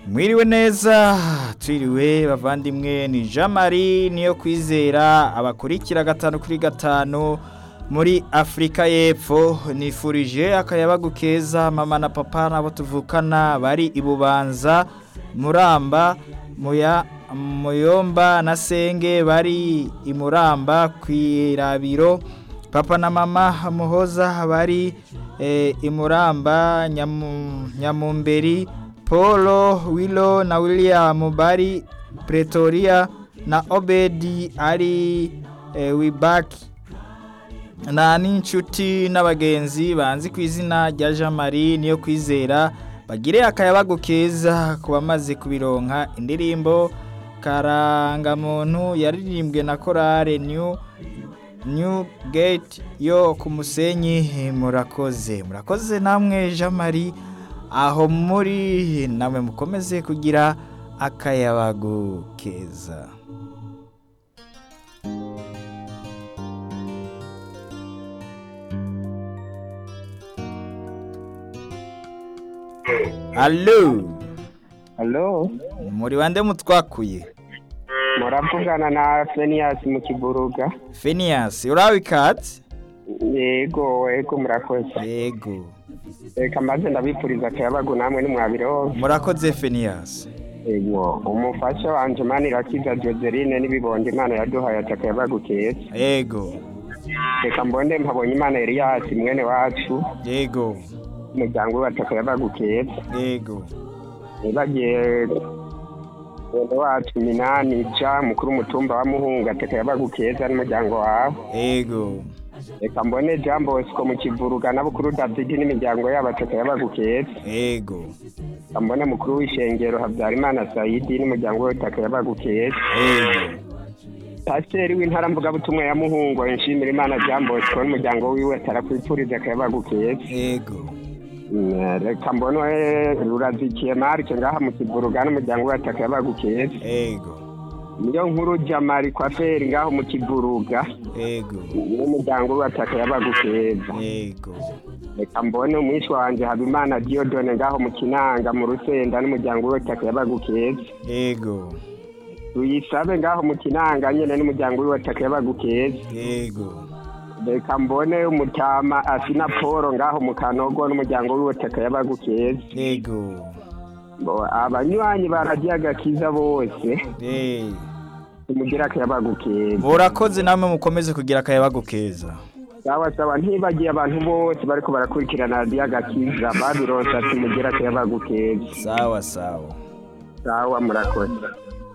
mwiriwe neza twiriwe bavandimwe ni jean marie niyo kwizera abakurikira gatanu kuri gatanu muri afurika y'epfo nifurije akayabagu keza mama na papa nabo tuvukana bari i bubanza muramba muya muyomba na senge bari i muramba ku irabiro papa na mama muhoza bari eh, i muramba Nyamu- nyamumberi paul willow na william bari pretoria na obedi ari eh, wibaki na n'inshuti n'abagenzi banzi ku izina rya jean marie niyo kwizera bagire akayabagu keza ku bamaze kubironka indirimbo karangamuntu yaririmbwe na korale new new gate yo ku musenyi murakoze murakoze namwe jean marie aho muri namwe mukomeze kugira akayabagu keza Allo Halo, muri bande mutwakuye muravugana na Phineas mu Kiburuga. Phineas urawe ikatsi Yego, yego murakoze. yego Reka maze ndabipfuriza akayabagu namwe nimwabironka. murakoze Phineas Yego, umufasha wanje Manirakiza Joseline n'ibibondo Imana yaduhaye ati akayabagu keza. yego Reka mbonde mpabonye Imana Elias mwene wacu, yego umuryango we ati akayabagu keza. yego Nibagiye mwene wacu Minani Ja mukuru umutumba wa Muhunga ati akayabagu keza n'umuryango wawe. yego reka mbone jean bosco mu kivuruga na bukuru david n'imiryango yabo ataka yabagu keza yego reka mbone mukuru w'ishengero habyarimana sayidi n'umuryango we ataka yabagu keza yego pasiteri w'intara mvugabutumwa ya muhungo nshimira imana jean bosco n'umuryango wiwe atarakwipfuriza akayabagu keza yego Mm, reka mbone rurazikiye marike ngaha mu kivuruga n'umuryango we ataka yabagu keza yego niyo nkuru jamari kwa feri ngaho mu kivuruga yego n'umuryango we ataka yabagu keza yego reka mbone umwishi wanje habimana diodone ngaho mu kinanga mu rusenda n'umuryango we taka yabagu keza yego tuyisabe ngaho mu kinanga nyene n'umuryango we taka yabagu keza yego reka mbone umutama asina polo ngaho mu kanogo n'umuryango we taka yabagu keza yego Bo, abanywanyi baragiye agakiza bose Eh, tumugira akayabagu keza murakoze namwe mukomeze kugira akayabagu keza sawa sawa ntibagiye abantu bose bariko barakurikirana radiyo agakiza babironse ati mugira akayabagu keza sawa sawa sawa murakoze